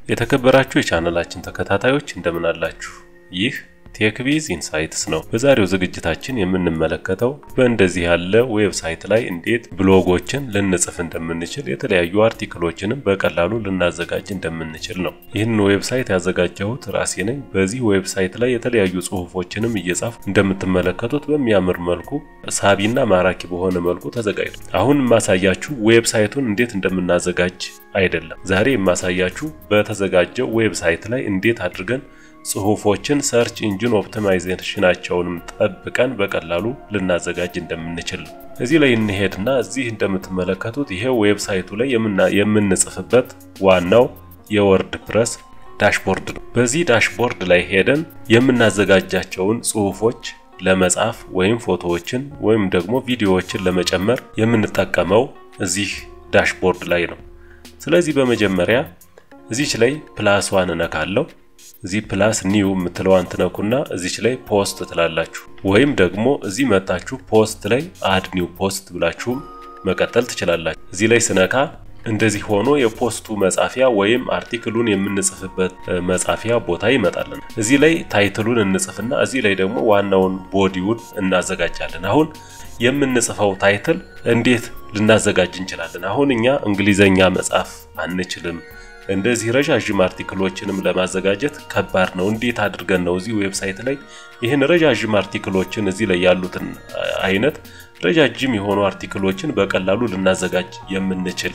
የተከበራችሁ የቻናላችን ተከታታዮች እንደምን አላችሁ? ይህ ቴክቪዝ ኢንሳይትስ ነው። በዛሬው ዝግጅታችን የምንመለከተው በእንደዚህ ያለ ዌብሳይት ላይ እንዴት ብሎጎችን ልንጽፍ እንደምንችል የተለያዩ አርቲክሎችንም በቀላሉ ልናዘጋጅ እንደምንችል ነው። ይህንን ዌብሳይት ያዘጋጀሁት ራሴ ነኝ። በዚህ ዌብሳይት ላይ የተለያዩ ጽሁፎችንም እየጻፉ እንደምትመለከቱት በሚያምር መልኩ ሳቢና ማራኪ በሆነ መልኩ ተዘጋጅቷል። አሁን የማሳያችሁ ዌብሳይቱን እንዴት እንደምናዘጋጅ አይደለም። ዛሬ የማሳያችሁ በተዘጋጀው ዌብሳይት ላይ እንዴት አድርገን ጽሁፎችን ሰርች ኢንጂን ኦፕቲማይዜሽናቸውንም ጠብቀን በቀላሉ ልናዘጋጅ እንደምንችል ነው። እዚህ ላይ እንሄድና እዚህ እንደምትመለከቱት ይሄ ዌብሳይቱ ላይ የምንጽፍበት ዋናው የወርድ ፕረስ ዳሽቦርድ ነው። በዚህ ዳሽቦርድ ላይ ሄደን የምናዘጋጃቸውን ጽሁፎች ለመጻፍ ወይም ፎቶዎችን ወይም ደግሞ ቪዲዮዎችን ለመጨመር የምንጠቀመው እዚህ ዳሽቦርድ ላይ ነው። ስለዚህ በመጀመሪያ እዚች ላይ ፕላስ ዋን እነካለሁ። እዚህ ፕላስ ኒው የምትለዋን ትነኩና እዚች ላይ ፖስት ትላላችሁ። ወይም ደግሞ እዚህ መጣችሁ ፖስት ላይ አድ ኒው ፖስት ብላችሁም መቀጠል ትችላላችሁ። እዚህ ላይ ስነካ እንደዚህ ሆኖ የፖስቱ መጻፊያ ወይም አርቲክሉን የምንጽፍበት መጻፊያ ቦታ ይመጣልን። እዚህ ላይ ታይትሉን እንጽፍና እዚህ ላይ ደግሞ ዋናውን ቦዲውን እናዘጋጃለን። አሁን የምንጽፈው ታይትል እንዴት ልናዘጋጅ እንችላለን? አሁን እኛ እንግሊዘኛ መጻፍ አንችልም። እንደዚህ ረዣዥም አርቲክሎችንም ለማዘጋጀት ከባድ ነው። እንዴት አድርገን ነው እዚህ ዌብሳይት ላይ ይህን ረዣዥም አርቲክሎችን እዚህ ላይ ያሉትን አይነት ረዣዥም የሆኑ አርቲክሎችን በቀላሉ ልናዘጋጅ የምንችል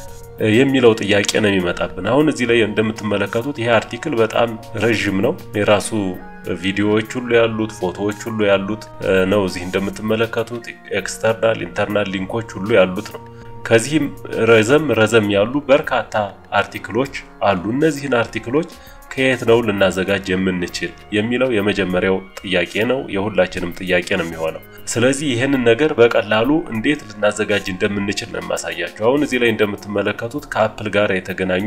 የሚለው ጥያቄ ነው የሚመጣብን። አሁን እዚህ ላይ እንደምትመለከቱት ይሄ አርቲክል በጣም ረዥም ነው። የራሱ ቪዲዮዎች ሁሉ ያሉት ፎቶዎች ሁሉ ያሉት ነው። እዚህ እንደምትመለከቱት ኤክስተርናል ኢንተርናል ሊንኮች ሁሉ ያሉት ነው። ከዚህም ረዘም ረዘም ያሉ በርካታ አርቲክሎች አሉ። እነዚህን አርቲክሎች ከየት ነው ልናዘጋጅ የምንችል የሚለው የመጀመሪያው ጥያቄ ነው። የሁላችንም ጥያቄ ነው የሚሆነው። ስለዚህ ይህንን ነገር በቀላሉ እንዴት ልናዘጋጅ እንደምንችል ነው የማሳያቸው። አሁን እዚህ ላይ እንደምትመለከቱት ከአፕል ጋር የተገናኙ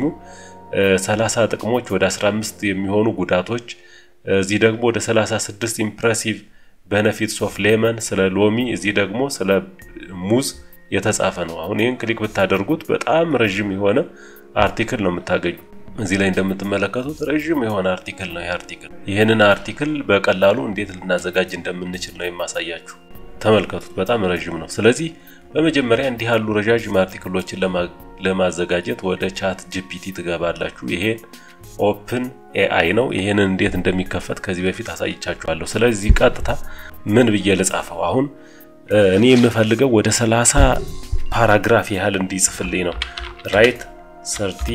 30 ጥቅሞች፣ ወደ 15 የሚሆኑ ጉዳቶች፣ እዚህ ደግሞ ወደ 36 ኢምፕሬሲቭ ቤነፊትስ ኦፍ ሌመን፣ ስለ ሎሚ፣ እዚህ ደግሞ ስለ ሙዝ የተጻፈ ነው። አሁን ይህን ክሊክ ብታደርጉት በጣም ረዥም የሆነ አርቲክል ነው የምታገኙ። እዚህ ላይ እንደምትመለከቱት ረዥም የሆነ አርቲክል ነው። ይህ አርቲክል ይህንን አርቲክል በቀላሉ እንዴት ልናዘጋጅ እንደምንችል ነው የማሳያችሁ። ተመልከቱት፣ በጣም ረዥም ነው። ስለዚህ በመጀመሪያ እንዲህ ያሉ ረዣዥም አርቲክሎችን ለማዘጋጀት ወደ ቻት ጂፒቲ ትገባላችሁ። ይሄን ኦፕን ኤአይ ነው። ይሄንን እንዴት እንደሚከፈት ከዚህ በፊት አሳይቻችኋለሁ። ስለዚህ ቀጥታ ምን ብዬ ልጻፈው አሁን እኔ የምፈልገው ወደ 30 ፓራግራፍ ያህል እንዲጽፍልኝ ነው። ራይት ሰርቲ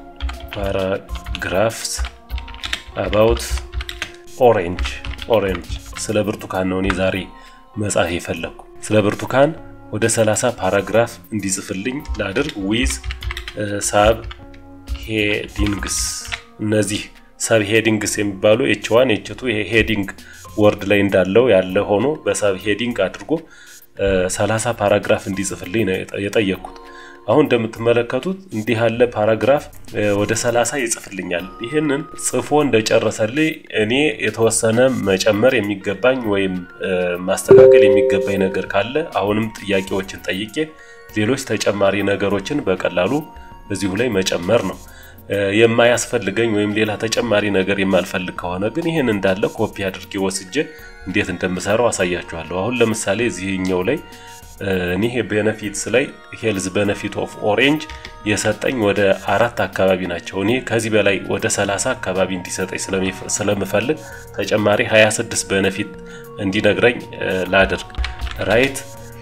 ፓራግራፍስ አባውት ኦሬንጅ ኦሬንጅ ስለ ብርቱካን ነው እኔ ዛሬ መጻፍ የፈለግኩ። ስለ ብርቱካን ወደ 30 ፓራግራፍ እንዲጽፍልኝ ላድርግ። ዊዝ ሳብ ሄዲንግስ እነዚህ ሰብ ሄዲንግስ የሚባሉ ኤች ዋን ኤች ቱ ይሄ ሄዲንግ ወርድ ላይ እንዳለው ያለ ሆኖ በሳብ ሄዲንግ አድርጎ 30 ፓራግራፍ እንዲጽፍልኝ ነው የጠየቅኩት። አሁን እንደምትመለከቱት እንዲህ ያለ ፓራግራፍ ወደ 30 ይጽፍልኛል። ይህንን ጽፎ እንደጨረሰልኝ እኔ የተወሰነ መጨመር የሚገባኝ ወይም ማስተካከል የሚገባኝ ነገር ካለ አሁንም ጥያቄዎችን ጠይቄ ሌሎች ተጨማሪ ነገሮችን በቀላሉ እዚሁ ላይ መጨመር ነው። የማያስፈልገኝ ወይም ሌላ ተጨማሪ ነገር የማልፈልግ ከሆነ ግን ይህን እንዳለ ኮፒ አድርጌ ወስጄ እንዴት እንደምሰራው አሳያችኋለሁ። አሁን ለምሳሌ እዚህኛው ላይ እኔ ቤነፊትስ ላይ ሄልዝ ቤነፊት ኦፍ ኦሬንጅ የሰጠኝ ወደ አራት አካባቢ ናቸው። እኔ ከዚህ በላይ ወደ 30 አካባቢ እንዲሰጠኝ ስለምፈልግ ተጨማሪ 26 ቤነፊት እንዲነግረኝ ላድርግ። ራይት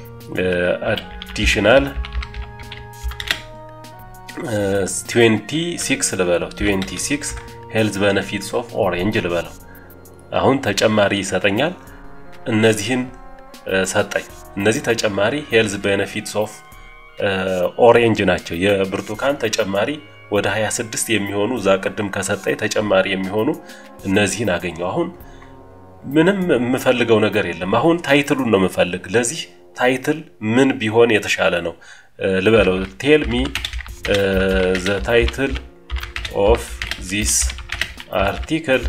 አዲሽናል 26 ልበለው 26 ሄልዝ ቤነፊትስ ኦፍ ኦሬንጅ ልበለው። አሁን ተጨማሪ ይሰጠኛል። እነዚህን ሰጠኝ። እነዚህ ተጨማሪ ሄልዝ ቤነፊትስ ኦፍ ኦሬንጅ ናቸው። የብርቱካን ተጨማሪ ወደ 26 የሚሆኑ እዛ ቅድም ከሰጠኝ ተጨማሪ የሚሆኑ እነዚህን አገኘው። አሁን ምንም የምፈልገው ነገር የለም። አሁን ታይትሉን ነው የምፈልግ። ለዚህ ታይትል ምን ቢሆን የተሻለ ነው ልበለው። ቴል ሚ ዘ ታይትል ኦፍ ዚስ አርቲክል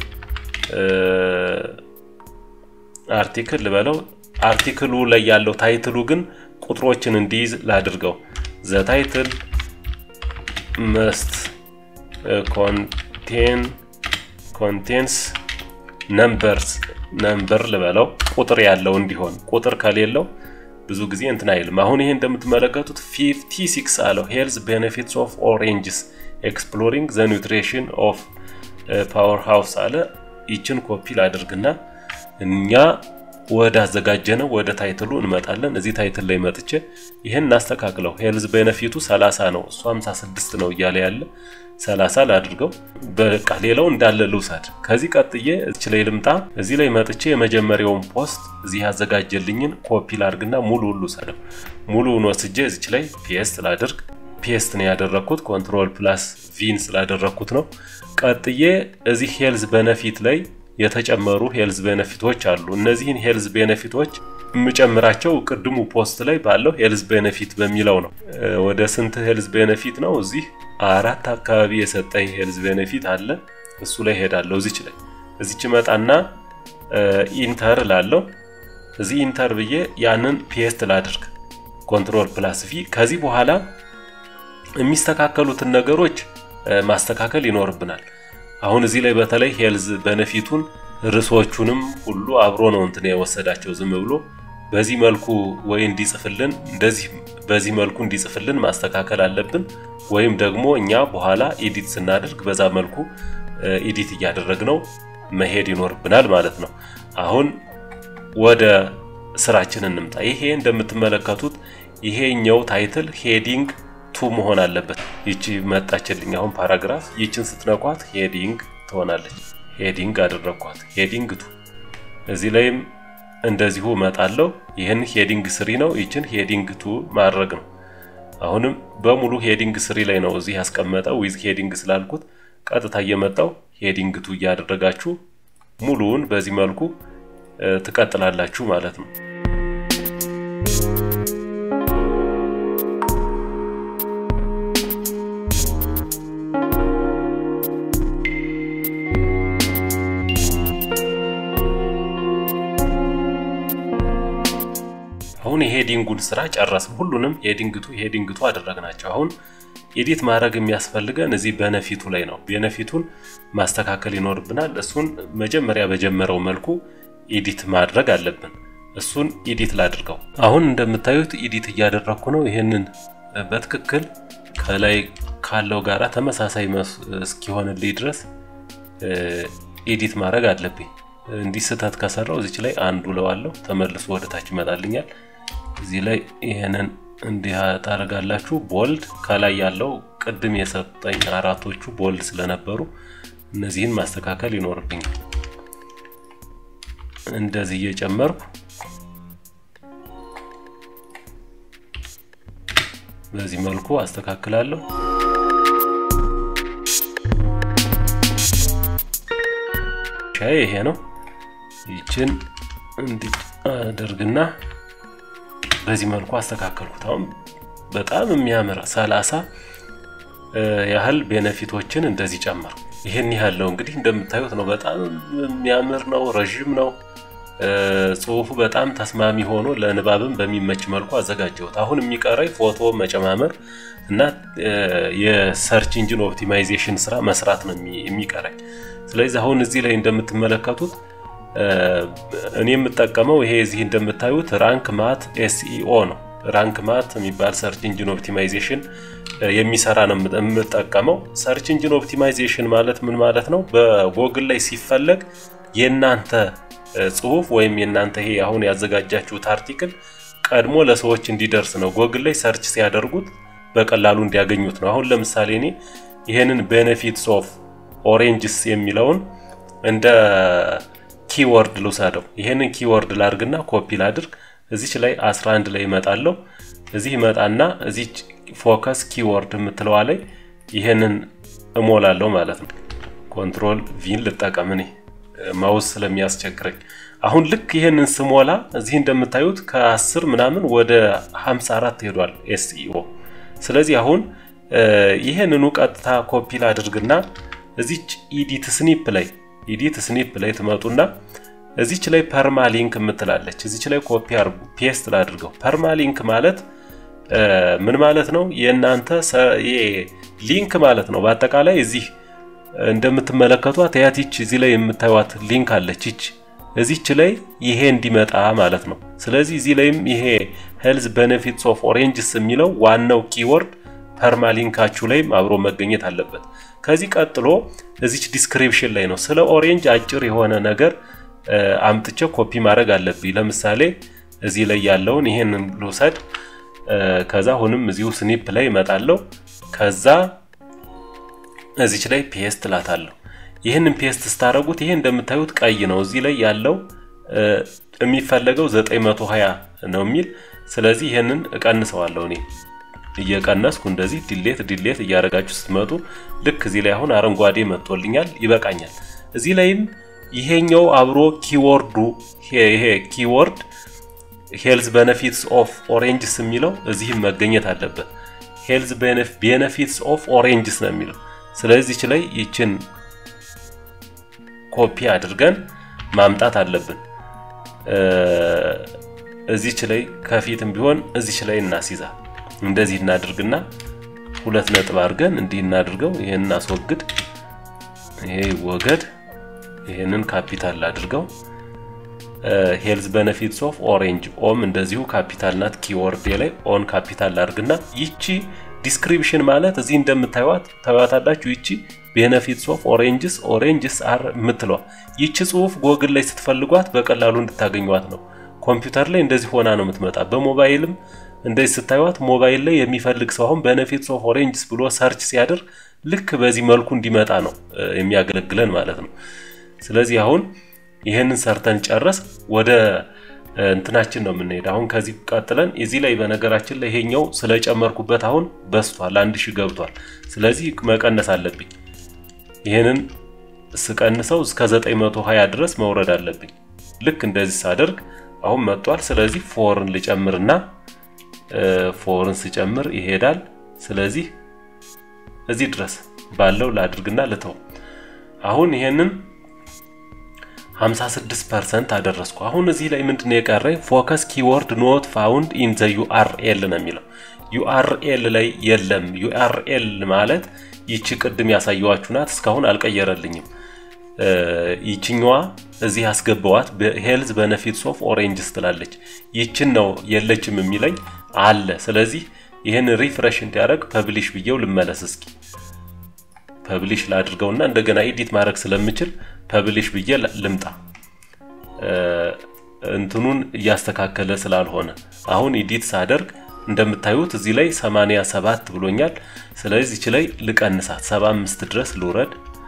አርቲክል ልበለው። አርቲክሉ ላይ ያለው ታይትሉ ግን ቁጥሮችን እንዲይዝ ላድርገው። ዘ ታይትል መስት ኮንቴን ኮንቴንስ ነምበርስ ነምበር ልበለው ቁጥር ያለው እንዲሆን ቁጥር ከሌለው ብዙ ጊዜ እንትን አይልም። አሁን ይሄ እንደምትመለከቱት 56 አለው ሄልዝ ቤኔፊትስ ኦፍ ኦሬንጅስ ኤክስፕሎሪንግ ዘ ኒውትሪሽን ኦፍ ፓወር ሃውስ አለ። ይችን ኮፒ ላድርግና እኛ ወደ አዘጋጀነው ወደ ታይትሉ እንመጣለን። እዚህ ታይትል ላይ መጥቼ ይህን እናስተካክለው። ሄልዝ ቤነፊቱ 30 ነው፣ እሱ 56 ነው እያለ ያለ 30 ላድርገው። በቃ ሌላው እንዳለ ልውሰድ። ከዚህ ቀጥዬ እዚህ ላይ ልምጣ። እዚህ ላይ መጥቼ የመጀመሪያውን ፖስት እዚህ ያዘጋጀልኝን ኮፒ ላድርግና ሙሉውን ልውሰደው። ሙሉውን ወስጄ እዚች ላይ ፔስት ላድርግ። ፔስት ነው ያደረግኩት፣ ኮንትሮል ፕላስ ቪን ስላደረግኩት ነው። ቀጥዬ እዚህ ሄልዝ ቤነፊት ላይ የተጨመሩ ሄልዝ ቤነፊቶች አሉ። እነዚህን ሄልዝ ቤነፊቶች የምጨምራቸው ቅድሙ ፖስት ላይ ባለው ሄልዝ ቤነፊት በሚለው ነው። ወደ ስንት ሄልዝ ቤነፊት ነው? እዚህ አራት አካባቢ የሰጠኝ ሄልዝ ቤነፊት አለ። እሱ ላይ ሄዳለሁ። እዚች ላይ እዚች መጣና ኢንተር ላለው እዚህ ኢንተር ብዬ ያንን ፔስት ላድርግ። ኮንትሮል ፕላስ ቪ። ከዚህ በኋላ የሚስተካከሉትን ነገሮች ማስተካከል ይኖርብናል። አሁን እዚህ ላይ በተለይ ሄልዝ በነፊቱን ርዕሶቹንም ሁሉ አብሮ ነው እንትን የወሰዳቸው ዝም ብሎ በዚህ መልኩ ወይ እንዲጽፍልን እንደዚህ በዚህ መልኩ እንዲጽፍልን ማስተካከል አለብን። ወይም ደግሞ እኛ በኋላ ኤዲት ስናደርግ በዛ መልኩ ኤዲት እያደረግነው መሄድ ይኖርብናል ማለት ነው። አሁን ወደ ስራችን እንምጣ። ይሄ እንደምትመለከቱት ይሄኛው ታይትል ሄዲንግ ቱ መሆን አለበት። ይቺ መጣችልኝ አሁን ፓራግራፍ። ይችን ስትነኳት ሄዲንግ ትሆናለች። ሄዲንግ አደረኳት። ሄዲንግ ቱ እዚህ ላይም እንደዚሁ እመጣለሁ። ይህን ሄዲንግ ስሪ ነው። ይችን ሄዲንግ ቱ ማድረግ ነው። አሁንም በሙሉ ሄዲንግ ስሪ ላይ ነው እዚህ ያስቀመጠው ዊዝ ሄዲንግ ስላልኩት ቀጥታ እየመጣው ሄዲንግ ቱ እያደረጋችሁ ሙሉውን በዚህ መልኩ ትቀጥላላችሁ ማለት ነው። አሁን የሄዲንጉን ስራ ጨረስን። ሁሉንም ሄዲንግቱ ሄዲንግቱ አደረግናቸው። አሁን ኤዲት ማድረግ የሚያስፈልገን እዚህ በነፊቱ ላይ ነው። ቤነፊቱን ማስተካከል ይኖርብናል። እሱን መጀመሪያ በጀመረው መልኩ ኤዲት ማድረግ አለብን። እሱን ኤዲት ላድርገው። አሁን እንደምታዩት ኤዲት እያደረግኩ ነው። ይህንን በትክክል ከላይ ካለው ጋራ ተመሳሳይ እስኪሆንልኝ ድረስ ኤዲት ማድረግ አለብኝ። እንዲህ ስህተት ከሰራው እዚች ላይ አንዱ ለዋለው ተመልሶ ወደ ታች ይመጣልኛል። እዚህ ላይ ይህንን እንዲህ ታደርጋላችሁ። ቦልድ ከላይ ያለው ቅድም የሰጠኝ አራቶቹ ቦልድ ስለነበሩ እነዚህን ማስተካከል ይኖርብኛል። እንደዚህ እየጨመርኩ በዚህ መልኩ አስተካክላለሁ። ሻይ ይሄ ነው። ይችን እንዲያደርግና በዚህ መልኩ አስተካከልኩት። አሁን በጣም የሚያምር ሰላሳ ያህል ቤነፊቶችን እንደዚህ ጨመርኩ። ይህን ያህል ነው እንግዲህ እንደምታዩት ነው። በጣም የሚያምር ነው። ረዥም ነው። ጽሁፉ በጣም ተስማሚ ሆኖ ለንባብም በሚመች መልኩ አዘጋጀሁት። አሁን የሚቀረኝ ፎቶ መጨማመር እና የሰርች ኢንጂን ኦፕቲማይዜሽን ስራ መስራት ነው የሚቀረኝ። ስለዚህ አሁን እዚህ ላይ እንደምትመለከቱት እኔ የምጠቀመው ይሄ እዚህ እንደምታዩት ራንክ ማት ኤስኢኦ ነው። ራንክ ማት የሚባል ሰርች ኢንጂን ኦፕቲማይዜሽን የሚሰራ ነው የምጠቀመው። ሰርች ኢንጂን ኦፕቲማይዜሽን ማለት ምን ማለት ነው? በጎግል ላይ ሲፈለግ የእናንተ ጽሁፍ ወይም የእናንተ ይሄ አሁን ያዘጋጃችሁት አርቲክል ቀድሞ ለሰዎች እንዲደርስ ነው። ጎግል ላይ ሰርች ሲያደርጉት በቀላሉ እንዲያገኙት ነው። አሁን ለምሳሌ እኔ ይሄንን ቤኔፊትስ ኦፍ ኦሬንጅስ የሚለውን እንደ ኪወርድ ልውሰደው። ይሄንን ኪወርድ ላድርግና ኮፒ ላድርግ። እዚች ላይ 11 ላይ እመጣለሁ። እዚህ እመጣና እዚች ፎከስ ኪወርድ የምትለዋ ላይ ይሄንን እሞላለሁ ማለት ነው። ኮንትሮል ቪን ልጠቀም እኔ ማውስ ስለሚያስቸግረኝ። አሁን ልክ ይሄንን ስሞላ እዚህ እንደምታዩት ከ10 ምናምን ወደ 54 ሄዷል ኤስኢኦ። ስለዚህ አሁን ይሄንኑ ቀጥታ ኮፒ ላድርግና እዚች ኢዲት ስኒፕ ላይ ኢዲት ስኒፕ ላይ ትመጡና እዚች ላይ ፐርማ ሊንክ የምትላለች እዚች ላይ ኮፒ አድርጉ፣ ፔስት ላድርገው። ፐርማ ሊንክ ማለት ምን ማለት ነው? የእናንተ ሊንክ ማለት ነው። በአጠቃላይ እዚህ እንደምትመለከቷት ያት ይች እዚህ ላይ የምታዩት ሊንክ አለች ይች እዚች ላይ ይሄ እንዲመጣ ማለት ነው። ስለዚህ እዚህ ላይም ይሄ ሄልዝ ቤኔፊትስ ኦፍ ኦሬንጅስ የሚለው ዋናው ኪወርድ ፐርማሊንካችሁ ላይም አብሮ መገኘት አለበት። ከዚህ ቀጥሎ እዚች ዲስክሪፕሽን ላይ ነው ስለ ኦሬንጅ አጭር የሆነ ነገር አምጥቼ ኮፒ ማድረግ አለብኝ። ለምሳሌ እዚህ ላይ ያለውን ይሄንን ልውሰድ። ከዛ አሁንም እዚሁ ስኒፕ ላይ እመጣለሁ። ከዛ እዚች ላይ ፔስት ላታለሁ። ይህንን ፔስት ስታደረጉት ይሄ እንደምታዩት ቀይ ነው። እዚህ ላይ ያለው የሚፈለገው 920 ነው የሚል ስለዚህ ይህንን እቀንሰዋለሁ እኔ እየቀነስኩ እንደዚህ ዲሌት ዲሌት እያደረጋችሁ ስትመጡ ልክ እዚህ ላይ አሁን አረንጓዴ መጥቶልኛል፣ ይበቃኛል። እዚህ ላይም ይሄኛው አብሮ ኪወርዱ ይሄ ኪወርድ ሄልዝ ቤኔፊትስ ኦፍ ኦሬንጅስ የሚለው እዚህም መገኘት አለበት። ሄልዝ ቤኔፊትስ ኦፍ ኦሬንጅስ ነው የሚለው። ስለዚህ ላይ ይችን ኮፒ አድርገን ማምጣት አለብን። እዚች ላይ ከፊትም ቢሆን እዚች ላይ እናስይዛ። እንደዚህ እናድርግና ሁለት ነጥብ አድርገን እንዲህ እናድርገው። ይሄን እናስወግድ፣ ይሄ ወገድ፣ ይሄንን ካፒታል አድርገው። ሄልዝ ቤኔፊትስ ኦፍ ኦሬንጅ ኦም እንደዚሁ ካፒታል ናት። ኪወርድ ላይ ኦን ካፒታል አድርግና ይቺ ዲስክሪፕሽን ማለት እዚህ እንደምታዩት ታዩታላችሁ። ይቺ ቤኔፊትስ ኦፍ ኦሬንጅስ ኦሬንጅስ አር የምትለዋ ይቺ ጽሁፍ ጎግል ላይ ስትፈልጓት በቀላሉ እንድታገኟት ነው። ኮምፒውተር ላይ እንደዚህ ሆና ነው የምትመጣ። በሞባይልም እንደዚህ ስታዩት ሞባይል ላይ የሚፈልግ ሰው አሁን ቤኔፊትስ ኦፍ ኦሬንጅስ ብሎ ሰርች ሲያደርግ ልክ በዚህ መልኩ እንዲመጣ ነው የሚያገለግለን ማለት ነው። ስለዚህ አሁን ይህንን ሰርተን ጨረስ ወደ እንትናችን ነው የምንሄድ። አሁን ከዚህ ቀጥለን እዚህ ላይ በነገራችን ላይ ይሄኛው ስለጨመርኩበት አሁን በስቷል፣ አንድ ሺህ ገብቷል። ስለዚህ መቀነስ አለብኝ። ይህንን ስቀንሰው እስከ 920 ድረስ መውረድ አለብኝ። ልክ እንደዚህ ሳደርግ አሁን መጥቷል። ስለዚህ ፎርን ልጨምርና ፎርን ስጨምር ይሄዳል። ስለዚህ እዚህ ድረስ ባለው ላድርግና ልተው። አሁን ይሄንን 56% አደረስኩ። አሁን እዚህ ላይ ምንድነው የቀረኝ? ፎከስ ኪወርድ ኖት ፋውንድ ኢን ዘ ዩአርኤል ነው የሚለው። ዩአርኤል ላይ የለም። ዩአርኤል ማለት ይቺ ቅድም ያሳየዋችሁ ናት። እስካሁን አልቀየረልኝም። ይችኛዋ እዚህ ያስገባዋት ሄልዝ ቤኔፊትስ ኦፍ ኦሬንጅስ ትላለች። ይችን ነው የለችም የሚለኝ አለ። ስለዚህ ይህን ሪፍሬሽ እንዲያደርግ ፐብሊሽ ብዬው ልመለስ እስኪ ፐብሊሽ ላድርገውና እንደገና ኤዲት ማድረግ ስለምችል ፐብሊሽ ብዬ ልምጣ። እንትኑን እያስተካከለ ስላልሆነ አሁን ኤዲት ሳደርግ እንደምታዩት እዚህ ላይ 87 ብሎኛል። ስለዚህ እዚህ ላይ ልቀንሳት 75 ድረስ ልውረድ።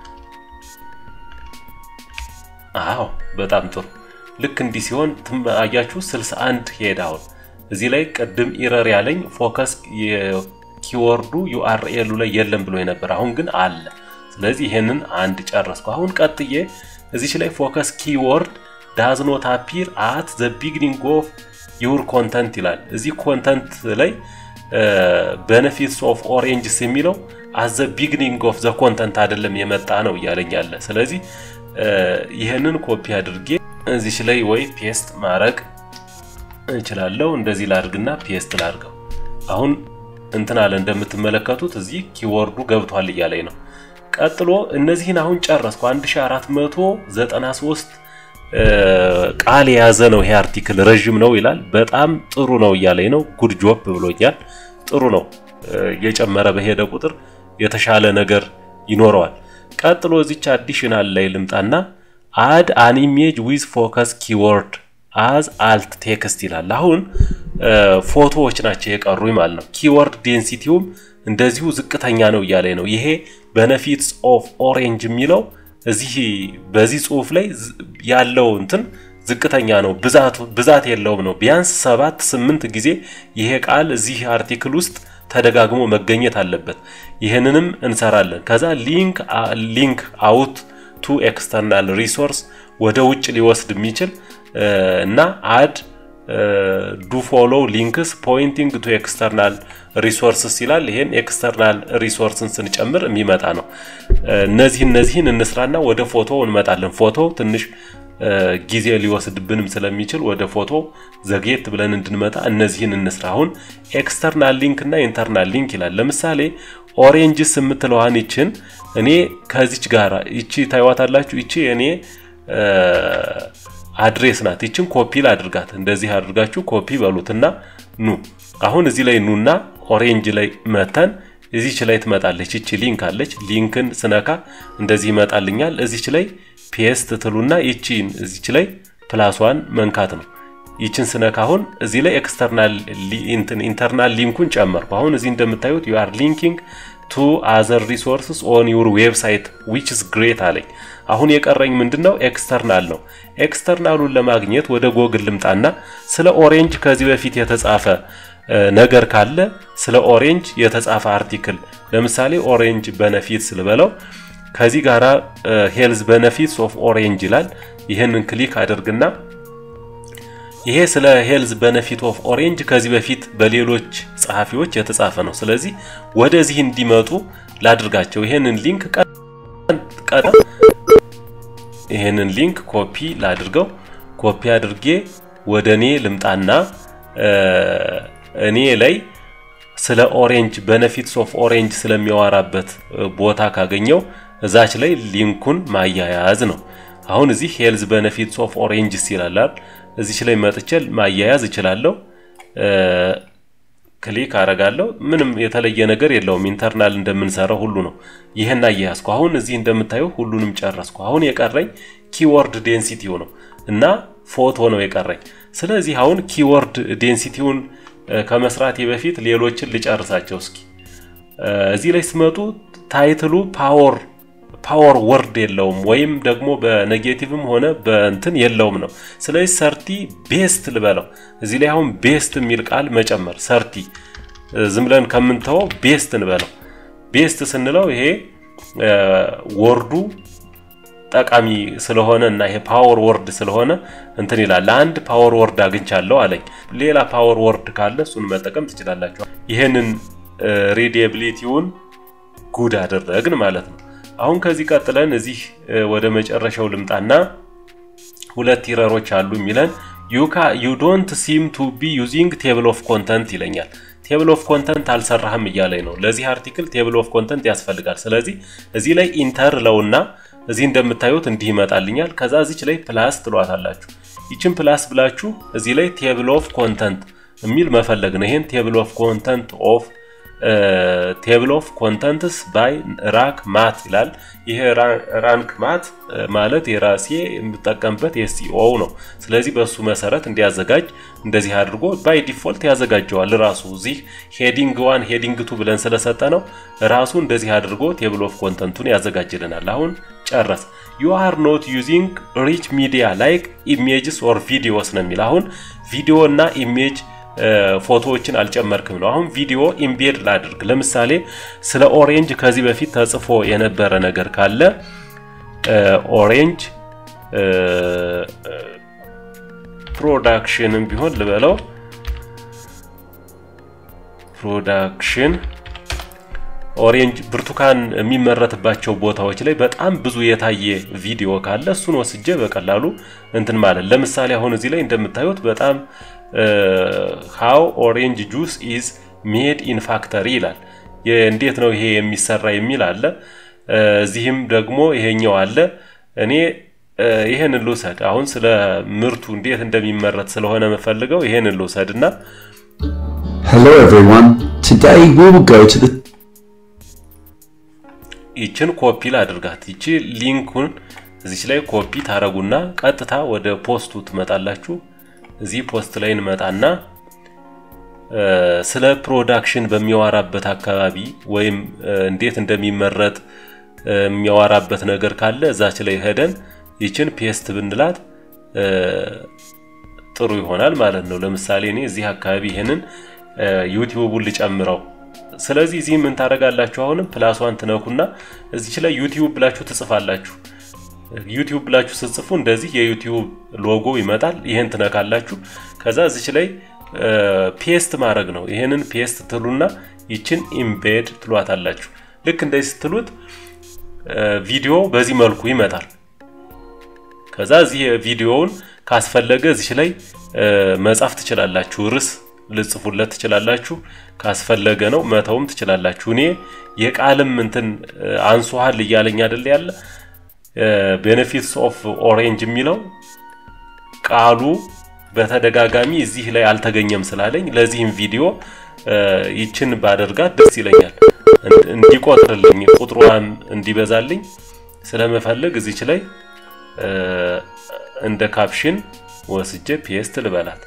አዎ በጣም ጥሩ። ልክ እንዲህ ሲሆን አያችሁ 61 ሄድ። አሁን እዚህ ላይ ቅድም ኢረር ያለኝ ፎከስ ኪወርዱ ዩአርኤሉ ላይ የለም ብሎ ነበር። አሁን ግን አለ። ስለዚህ ይሄንን አንድ ጨረስኩ። አሁን ቀጥዬ እዚች ላይ ፎከስ ኪወርድ ዳዝ ኖት አፒር አት ዘ ቢግኒንግ ኦፍ ዩር ኮንተንት ይላል። እዚህ ኮንተንት ላይ ቤኔፊትስ ኦፍ ኦሬንጅስ የሚለው አት ዘ ቢግኒንግ ኦፍ ዘ ኮንተንት አይደለም የመጣ ነው እያለኝ ያለ። ስለዚህ ይህንን ኮፒ አድርጌ እዚች ላይ ወይ ፔስት ማድረግ እችላለሁ። እንደዚህ ላድርግና ፔስት ላድርገው። አሁን እንትን አለ እንደምትመለከቱት እዚህ ኪወርዱ ገብቷል እያለኝ ነው። ቀጥሎ እነዚህን አሁን ጨረስኩ። 1493 ቃል የያዘ ነው ይሄ አርቲክል ረዥም ነው ይላል። በጣም ጥሩ ነው እያለኝ ነው። ጉድ ጆብ ብሎኛል። ጥሩ ነው። እየጨመረ በሄደ ቁጥር የተሻለ ነገር ይኖረዋል። ቀጥሎ እዚች አዲሽናል ላይ ልምጣና አድ አን ኢሜጅ ዊዝ ፎከስ ኪወርድ አዝ አልት ቴክስት ይላል። አሁን ፎቶዎች ናቸው የቀሩኝ ማለት ነው። ኪወርድ ዴንሲቲውም እንደዚሁ ዝቅተኛ ነው እያለኝ ነው። ይሄ ቤኔፊትስ ኦፍ ኦሬንጅ የሚለው እዚህ በዚህ ጽሁፍ ላይ ያለው እንትን ዝቅተኛ ነው፣ ብዛት የለውም ነው። ቢያንስ ሰባት ስምንት ጊዜ ይሄ ቃል እዚህ አርቲክል ውስጥ ተደጋግሞ መገኘት አለበት። ይህንንም እንሰራለን። ከዛ ሊንክ ሊንክ አውት ቱ ኤክስተርናል ሪሶርስ ወደ ውጭ ሊወስድ የሚችል እና አድ ዱ ፎሎው ሊንክስ ፖይንቲንግ ቱ ኤክስተርናል ሪሶርስስ ይላል። ይሄን ኤክስተርናል ሪሶርስን ስንጨምር የሚመጣ ነው። እነዚህ እነዚህን እንስራና ወደ ፎቶ እንመጣለን። ፎቶ ትንሽ ጊዜ ሊወስድብንም ስለሚችል ወደ ፎቶ ዘግየት ብለን እንድንመጣ እነዚህን እንስራ። አሁን ኤክስተርናል ሊንክ እና ኢንተርናል ሊንክ ይላል። ለምሳሌ ኦሬንጅስ የምትለዋን ይችን እኔ ከዚች ጋር ይቺ ታይዋታላችሁ። ይቺ እኔ አድሬስ ናት። ይችን ኮፒ ላድርጋት። እንደዚህ አድርጋችሁ ኮፒ በሉትና ኑ አሁን እዚህ ላይ ኑና ኦሬንጅ ላይ መተን እዚች ላይ ትመጣለች። ይቺ ሊንክ አለች። ሊንክን ስነካ እንደዚህ ይመጣልኛል። እዚች ላይ ፔስት ትሉና ይቺን እዚች ላይ ፕላሷን መንካት ነው። ይችን ስነካ አሁን እዚህ ላይ ኤክስተርናል ኢንተርናል ሊንኩን ጨመርኩ። አሁን እዚህ እንደምታዩት ዩ አር ሊንኪንግ ቱ አዘር ሪሶርስስ ኦን ዩር ዌብሳይት ዊች ኢዝ ግሬት አለኝ። አሁን የቀረኝ ምንድን ነው? ኤክስተርናል ነው። ኤክስተርናሉን ለማግኘት ወደ ጎግል ልምጣና ስለ ኦሬንጅ ከዚህ በፊት የተጻፈ ነገር ካለ ስለ ኦሬንጅ የተጻፈ አርቲክል ለምሳሌ ኦሬንጅ በነፊትስ ልበለው ከዚህ ጋራ ሄልዝ በነፊትስ ኦፍ ኦሬንጅ ይላል። ይህንን ክሊክ አድርግና ይሄ ስለ ሄልዝ በነፊት ኦፍ ኦሬንጅ ከዚህ በፊት በሌሎች ጸሐፊዎች የተጻፈ ነው። ስለዚህ ወደዚህ እንዲመጡ ላድርጋቸው። ይሄንን ሊንክ ቀጠ ይሄንን ሊንክ ኮፒ ላድርገው። ኮፒ አድርጌ ወደ እኔ ልምጣና እኔ ላይ ስለ ኦሬንጅ በነፊትስ ኦፍ ኦሬንጅ ስለሚያወራበት ቦታ ካገኘው እዛች ላይ ሊንኩን ማያያዝ ነው። አሁን እዚህ ሄልዝ በነፊትስ ኦፍ ኦሬንጅስ ይላል። እዚች ላይ መጥቼ ማያያዝ እችላለሁ። ክሊክ አረጋለሁ። ምንም የተለየ ነገር የለውም። ኢንተርናል እንደምንሰራው ሁሉ ነው። ይህን አያያዝኩ። አሁን እዚህ እንደምታዩ ሁሉንም ጨረስኩ። አሁን የቀረኝ ኪወርድ ዴንሲቲው ነው እና ፎቶ ነው የቀረኝ። ስለዚህ አሁን ኪወርድ ዴንሲቲውን ከመስራቴ በፊት ሌሎችን ልጨርሳቸው እስኪ። እዚህ ላይ ስመጡ ታይትሉ ፓወር ፓወር ወርድ የለውም ወይም ደግሞ በኔጌቲቭም ሆነ በእንትን የለውም ነው። ስለዚህ ሰርቲ ቤስት ልበለው። እዚህ ላይ አሁን ቤስት የሚል ቃል መጨመር ሰርቲ ዝም ብለን ከምንተወው ቤስት እንበለው። ቤስት ስንለው ይሄ ወርዱ ጠቃሚ ስለሆነ እና ይሄ ፓወር ወርድ ስለሆነ እንትን ይላል። አንድ ፓወር ወርድ አግኝቻለሁ አለኝ። ሌላ ፓወር ወርድ ካለ እሱን መጠቀም ትችላላችሁ። ይሄንን ሪዲየቢሊቲውን ጉድ አደረግን ማለት ነው። አሁን ከዚህ ቀጥለን እዚህ ወደ መጨረሻው ልምጣና ሁለት ኢረሮች አሉ የሚለን ዩካ ዩ ዶንት ሲም ቱ ቢ ዩዚንግ ቴብል ኦፍ ኮንተንት ይለኛል። ቴብል ኦፍ ኮንተንት አልሰራህም እያለኝ ነው። ለዚህ አርቲክል ቴብል ኦፍ ኮንተንት ያስፈልጋል። ስለዚህ እዚህ ላይ ኢንተር ለውና እዚህ እንደምታዩት እንዲህ ይመጣልኛል። ከዛ እዚች ላይ ፕላስ ትሏታላችሁ። ይችን ፕላስ ብላችሁ እዚህ ላይ ቴብል ኦፍ ኮንተንት የሚል መፈለግ ነው። ይሄን ቴብል ኦፍ ኮንተንት ኦፍ ቴብል ኦፍ ኮንተንትስ ባይ ራንክ ማት ይላል። ይሄ ራንክ ማት ማለት የራሴ የምጠቀምበት የሲኦ ነው። ስለዚህ በሱ መሰረት እንዲያዘጋጅ እንደዚህ አድርጎ ባይ ዲፎልት ያዘጋጀዋል ራሱ። እዚህ ሄዲንግ ዋን ሄዲንግ ቱ ብለን ስለሰጠ ነው ራሱ እንደዚህ አድርጎ ቴብል ኦፍ ኮንተንቱን ያዘጋጅልናል። አሁን ጨረስ። ዩ አር ኖት ዩዚንግ ሪች ሚዲያ ላይክ ኢሜጅስ ኦር ቪዲዮስ ነው የሚል አሁን ቪዲዮ እና ኢሜጅ ፎቶዎችን አልጨመርክም ነው። አሁን ቪዲዮ ኢምቤድ ላድርግ። ለምሳሌ ስለ ኦሬንጅ ከዚህ በፊት ተጽፎ የነበረ ነገር ካለ ኦሬንጅ ፕሮዳክሽንም ቢሆን ልበለው ፕሮዳክሽን ኦሬንጅ ብርቱካን የሚመረትባቸው ቦታዎች ላይ በጣም ብዙ የታየ ቪዲዮ ካለ እሱን ወስጄ በቀላሉ እንትን ማለት ለምሳሌ አሁን እዚህ ላይ እንደምታዩት በጣም ሃው ኦሬንጅ ጁስ ኢዝ ሜድ ኢን ፋክተሪ ይላል። እንዴት ነው ይሄ የሚሰራ የሚል አለ። እዚህም ደግሞ ይሄኛው አለ። እኔ ይሄንን ልውሰድ። አሁን ስለ ምርቱ እንዴት እንደሚመረት ስለሆነ የምፈልገው ይሄንን ልውሰድ እና Hello everyone. Today we will go to the ይችን ኮፒ ላድርጋት። ይቺ ሊንኩን እዚች ላይ ኮፒ ታረጉና ቀጥታ ወደ ፖስቱ ትመጣላችሁ። እዚህ ፖስት ላይ እንመጣና ስለ ፕሮዳክሽን በሚያወራበት አካባቢ ወይም እንዴት እንደሚመረጥ የሚያወራበት ነገር ካለ እዛች ላይ ሄደን ይችን ፔስት ብንላት ጥሩ ይሆናል ማለት ነው። ለምሳሌ እኔ እዚህ አካባቢ ይሄንን ዩቲዩቡን ልጨምረው። ስለዚህ እዚህ ምን ታደርጋላችሁ? አሁንም ፕላሷን ትነኩና እዚች ላይ ዩቲዩብ ብላችሁ ትጽፋላችሁ። ዩቲዩብ ብላችሁ ስትጽፉ እንደዚህ የዩቲዩብ ሎጎ ይመጣል። ይሄን ትነካላችሁ። ከዛ እዚች ላይ ፔስት ማድረግ ነው። ይሄንን ፔስት ትሉና ይችን ኢምቤድ ትሏታላችሁ። ልክ እንደዚህ ስትሉት ቪዲዮ በዚህ መልኩ ይመጣል። ከዛ እዚህ ቪዲዮውን ካስፈለገ እዚች ላይ መጻፍ ትችላላችሁ። ርዕስ ልጽፉለት ትችላላችሁ። ካስፈለገ ነው መተውም ትችላላችሁ። እኔ የቃልም እንትን አንሷሃል እያለኝ አይደል ያለ ቤኔፊትስ ኦፍ ኦሬንጅ የሚለው ቃሉ በተደጋጋሚ እዚህ ላይ አልተገኘም ስላለኝ ለዚህም ቪዲዮ ይችን ባደርጋት ደስ ይለኛል። እንዲቆጥርልኝ ቁጥሯን እንዲበዛልኝ ስለምፈልግ እዚች ላይ እንደ ካፕሽን ወስጄ ፔስት ልበላት።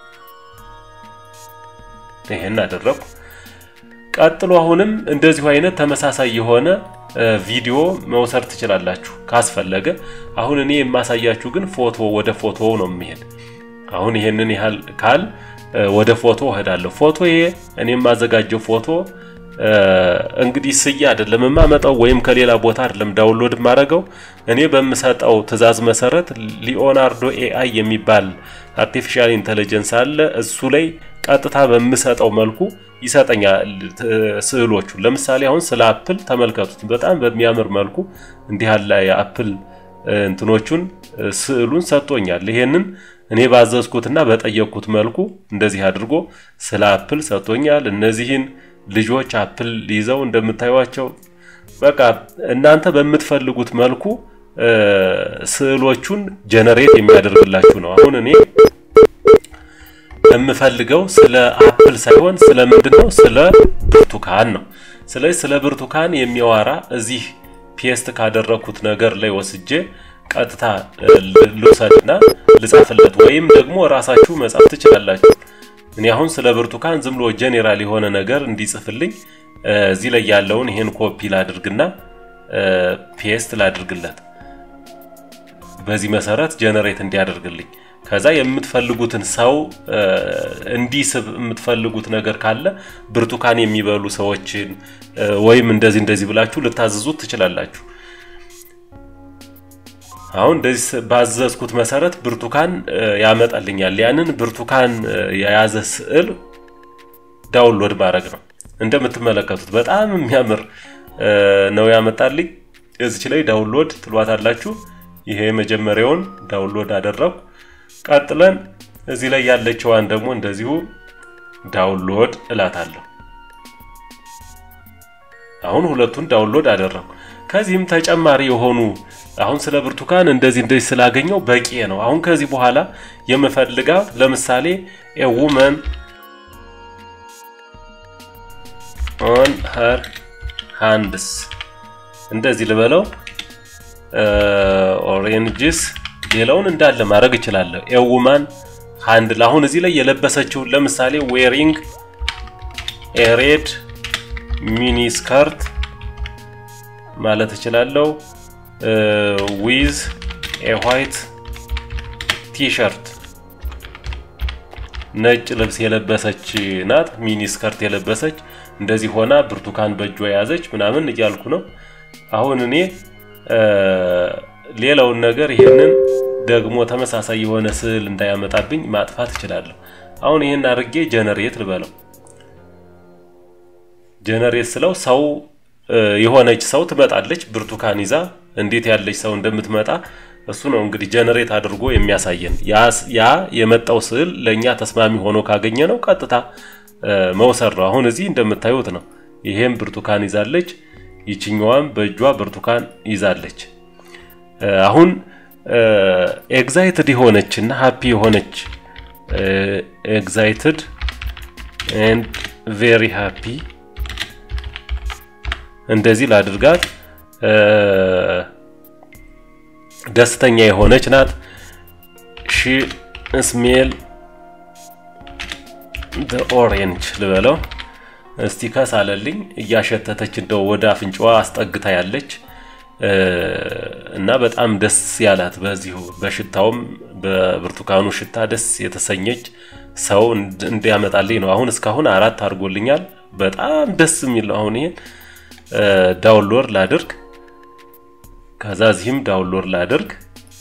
ይሄን አደረኩ። ቀጥሎ አሁንም እንደዚሁ አይነት ተመሳሳይ የሆነ ቪዲዮ መውሰድ ትችላላችሁ ካስፈለገ። አሁን እኔ የማሳያችሁ ግን ፎቶ ወደ ፎቶ ነው የሚሄድ። አሁን ይሄንን ያህል ካል ወደ ፎቶ እሄዳለሁ። ፎቶ ይሄ እኔ የማዘጋጀው ፎቶ እንግዲህ ስዬ አይደለም የማመጣው ወይም ከሌላ ቦታ አይደለም ዳውንሎድ የማደርገው። እኔ በምሰጠው ትዕዛዝ መሰረት ሊኦናርዶ ኤአይ የሚባል አርቲፊሻል ኢንተለጀንስ አለ። እሱ ላይ ቀጥታ በምሰጠው መልኩ ይሰጠኛል ስዕሎቹ። ለምሳሌ አሁን ስለ አፕል ተመልከቱት። በጣም በሚያምር መልኩ እንዲህ ያለ የአፕል እንትኖቹን ስዕሉን ሰጥቶኛል። ይሄንን እኔ ባዘዝኩትና በጠየቅኩት መልኩ እንደዚህ አድርጎ ስለ አፕል ሰጥቶኛል። እነዚህን ልጆች አፕል ይዘው እንደምታዩቸው በቃ እናንተ በምትፈልጉት መልኩ ስዕሎቹን ጀነሬት የሚያደርግላችሁ ነው። አሁን እኔ የምፈልገው ስለ አፕል ሳይሆን ስለ ምንድን ነው? ስለ ብርቱካን ነው። ስለዚህ ስለ ብርቱካን የሚያወራ እዚህ ፔስት ካደረኩት ነገር ላይ ወስጄ ቀጥታ ልውሰድና ልጻፍለት ወይም ደግሞ ራሳችሁ መጻፍ ትችላላችሁ። እኔ አሁን ስለ ብርቱካን ዝም ብሎ ጄኔራል የሆነ ነገር እንዲጽፍልኝ እዚህ ላይ ያለውን ይሄን ኮፒ ላድርግና ፔስት ላድርግለት። በዚህ መሰረት ጀነሬት እንዲያደርግልኝ ከዛ የምትፈልጉትን ሰው እንዲስብ የምትፈልጉት ነገር ካለ ብርቱካን የሚበሉ ሰዎችን ወይም እንደዚህ እንደዚህ ብላችሁ ልታዘዙት ትችላላችሁ። አሁን እንደዚህ ባዘዝኩት መሰረት ብርቱካን ያመጣልኛል። ያንን ብርቱካን የያዘ ስዕል ዳውንሎድ ማድረግ ነው። እንደምትመለከቱት በጣም የሚያምር ነው ያመጣልኝ። እዚች ላይ ዳውንሎድ ትሏታላችሁ። ይሄ የመጀመሪያውን ዳውንሎድ አደረኩ። ቀጥለን እዚህ ላይ ያለችዋን ደግሞ እንደዚሁ ዳውንሎድ እላታለሁ። አሁን ሁለቱን ዳውንሎድ አደረኩ። ከዚህም ተጨማሪ የሆኑ አሁን ስለ ብርቱካን እንደዚህ እንደዚህ ስላገኘው በቂ ነው። አሁን ከዚህ በኋላ የምፈልጋው ለምሳሌ ኤ ውመን ኦን ሀር ሃንድስ እንደዚህ ልበለው ኦሬንጅስ ሌላውን እንዳለ ማድረግ እችላለሁ። ኤ ውማን ሃንድል አሁን እዚህ ላይ የለበሰችውን ለምሳሌ ዌሪንግ ኤ ሬድ ሚኒ ስከርት ማለት እችላለሁ። ዊዝ ኤ ዋይት ቲሸርት ነጭ ልብስ የለበሰች ናት። ሚኒ ስከርት የለበሰች እንደዚህ ሆና ብርቱካን በእጇ የያዘች ምናምን እያልኩ ነው። አሁን እኔ ሌላውን ነገር ይሄንን ደግሞ ተመሳሳይ የሆነ ስዕል እንዳያመጣብኝ ማጥፋት እችላለሁ። አሁን ይሄን አድርጌ ጀነሬት ልበለው። ጀነሬት ስለው ሰው የሆነች ሰው ትመጣለች ብርቱካን ይዛ እንዴት ያለች ሰው እንደምትመጣ እሱ ነው እንግዲህ ጀነሬት አድርጎ የሚያሳየን። ያ የመጣው ስዕል ለእኛ ተስማሚ ሆኖ ካገኘ ነው ቀጥታ መውሰድ ነው። አሁን እዚህ እንደምታዩት ነው። ይሄም ብርቱካን ይዛለች፣ ይችኛዋም በእጇ ብርቱካን ይዛለች። አሁን ኤግዛይትድ የሆነች እና ሃፒ የሆነች ኤግዛይትድ ኤንድ ቬሪ ሃፒ እንደዚህ ላድርጋት። ደስተኛ የሆነች ናት። ሺ ስሜል ኦሬንጅ ልበለው እስቲ ከሳለልኝ እያሸተተች እንደው ወደ አፍንጫዋ አስጠግታ ያለች እና በጣም ደስ ያላት በዚሁ በሽታውም በብርቱካኑ ሽታ ደስ የተሰኘች ሰው እንዲያመጣልኝ ነው። አሁን እስካሁን አራት አድርጎልኛል። በጣም ደስ የሚል ነው። አሁን ይሄን ዳውንሎድ ላድርግ፣ ከዛ እዚህም ዳውንሎድ ላድርግ።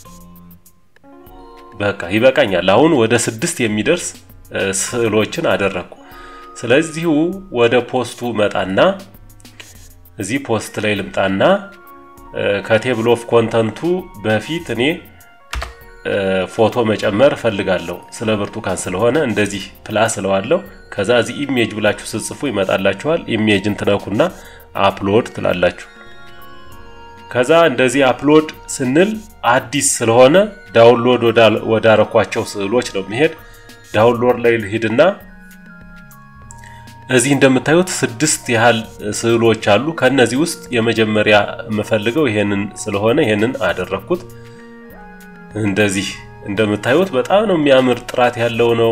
በቃ ይበቃኛል። አሁን ወደ ስድስት የሚደርስ ስዕሎችን አደረግኩ። ስለዚሁ ወደ ፖስቱ መጣና እዚህ ፖስት ላይ ልምጣና ከቴብል ኦፍ ኮንተንቱ በፊት እኔ ፎቶ መጨመር እፈልጋለሁ ስለ ብርቱካን ስለሆነ እንደዚህ ፕላስ እለዋለሁ። ከዛ እዚህ ኢሜጅ ብላችሁ ስትጽፉ ይመጣላችኋል። ኢሜጅን ትነኩና አፕሎድ ትላላችሁ። ከዛ እንደዚህ አፕሎድ ስንል አዲስ ስለሆነ ዳውንሎድ ወዳረኳቸው ስዕሎች ነው የሚሄድ። ዳውንሎድ ላይ ልሂድና እዚህ እንደምታዩት ስድስት ያህል ስዕሎች አሉ። ከነዚህ ውስጥ የመጀመሪያ የምፈልገው ይሄንን ስለሆነ ይሄንን አደረኩት። እንደዚህ እንደምታዩት በጣም ነው የሚያምር ጥራት ያለው ነው።